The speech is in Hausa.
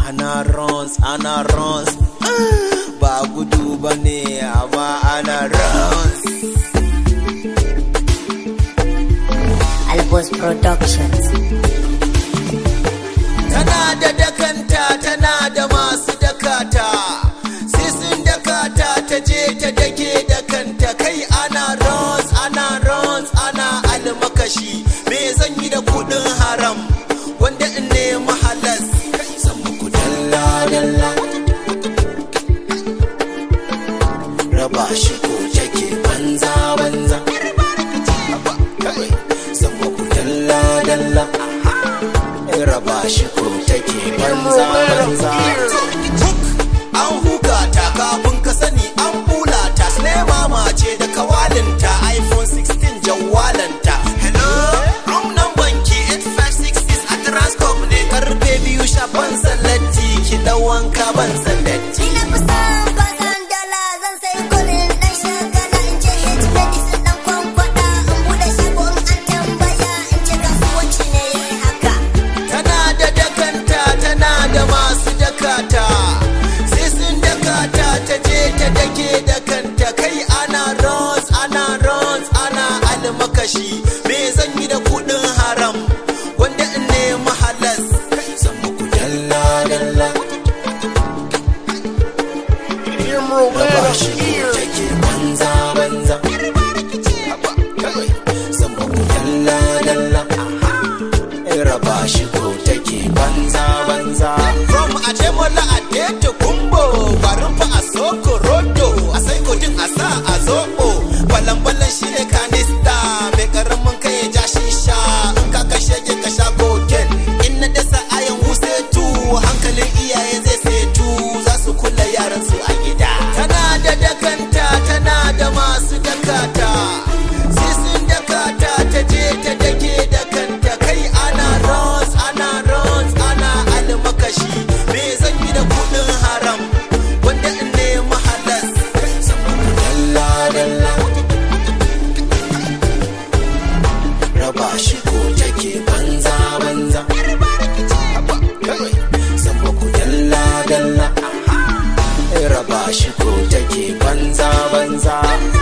ana runs ana runs ba gudu ba ne amma ana runs Albos Productions. tana da dakanta tana da masu dakata sai sun dakata ta je ta dake dakanta kai ana runs ana runs ana almakashi me zan yi da kudin haram wanda in nemi halas zan muku dalla dalla raba shi ko take banza banza zan muku dalla dalla raba shi ko take banza banza an huka ta kafin ka sani an bula ta sinema mace da kawalinta iphone 16 jawalanta hello room number ki 8566 a transcorp ne karfe biyu sha ban sallatti ki dan wanka ban sallatti Ina kusan kwasan dala zan sai kulin ɗan shagala in ce hit medicine ɗan kwankwada in buɗe shago in an tambaya in ce kasuwanci ne ya yi haka. tana da dakanta tana da masu dakata sai sun dakata ta je ta dake dakanta kai ana runs ana runs ana almakashi me zan yi da kudin haram wanda in nemi halas zan muku dalla dalla raba shi ko take banza banza zan muku dalla dalla raba shi ko take banza banza from ajemola adeto kumbo barin fa a soko rodo a sai kodin a sa a zobo balan balan shi ne kanista mai karamin kai ya ja shisha in ka kashe ke ka sha koken in na dasa ayan husetu hankalin iyaye zai setu za su kula yaran su a gida tana da dakanta tana da masu dakata sai sun dakata ta je ta dake dakanta kai ana runs ana runs ana almakashi me zan yi da kudin haram wanda in nemi halas zan muku dalla dalla raba shi ko take banza banza zan muku dalla dalla raba shi ko take banza banza